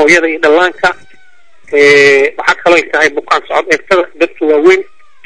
hooyada iyo dhallaanka waxaa kaloo ay tahay bukaan socod eegtada dadka waaweyn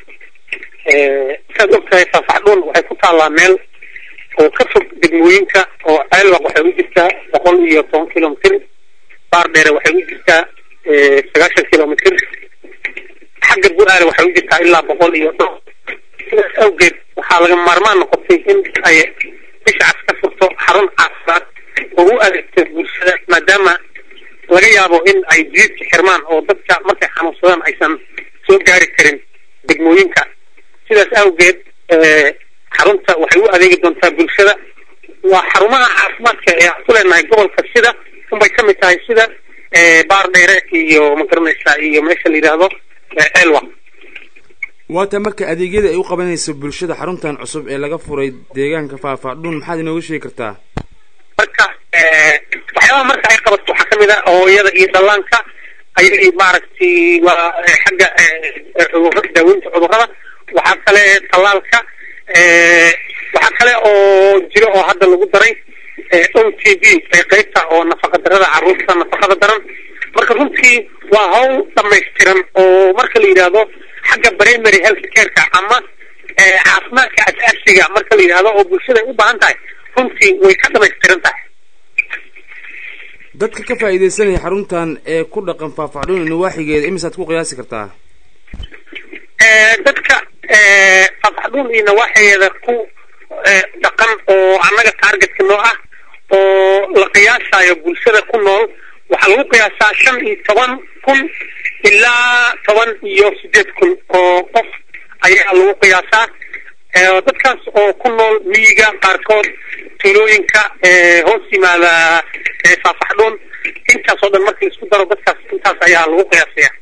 saad og tahay faafaxdhuun waxay ku taallaa meel oo ka fog degmooyinka oo ceelwaq waxay u jirtaa boqol iyo toban kilomitr baar dheere waxay u jirtaa sagaashan kilomitr xagga bu-aale waxay u jirtaa ilaa boqol iyo dho sidaas awgeed waxaa laga maarmaan noqotay in ay bishacas ka furto xarun caafimaad oo u adeegto bulshada maadaama laga yaabo in ay jiidka xirmaan oo dadka markay xanuunsadaan aysan soo gaari karin degmooyinka sidaas awgeed xarunta waxay u adeegi doontaa bulshada waa xarumaha caafimaadka ee aan ku leenahay gobolka sida unbay kamid tahay sida baar dheere iyo magaranaysa iyo meesha la yidhaahdo elwa waata marka adeegyada ay u qabanayso bulshada xaruntan cusub ee laga furay deegaanka faahfaadhuun maxaad inooga sheegi kartaa marka waxyaabaha marka ay qabato waxaa kamid ah hooyada iyo dhallaanka ayagii maaragtay waa xagga daaweynta cudurada waxaa kale tallaalka waxaa kale oo jiro oo hadda lagu daray o t v qeybta oo nafaqa darada caruurta nafaqada daran marka runtii waa hawl dhamaystiran oo marka la yidhaahdo xagga primary health careka ama caafimaadka asaasiga marka la yidhahdo oo bulshada ay u baahan tahay runtii way ka dhamaystiran tahay dadka ka faa'iidaysanaya xaruntan ee ku dhaqan faahfaxdhuun nawaaxigeeda imisaad ku qiyaasi kartaa dadka faafxdhuun iyo nawaaxigeeda ku dhaqan oo annaga taargetka noo ah oo la qiyaasayo bulshada ku nool waxaa lagu qiyaasaa shan iyo toban kun ilaa toban iyo sideed kun oo qof ayaa lagu qiyaasaa dadkaas oo ku nool miyiga qaarkood tuulooyinka hoos yimaada faafaxdhuun intaas oo dhan markii laisku daro dadkaas intaas ayaa lagu qiyaasaya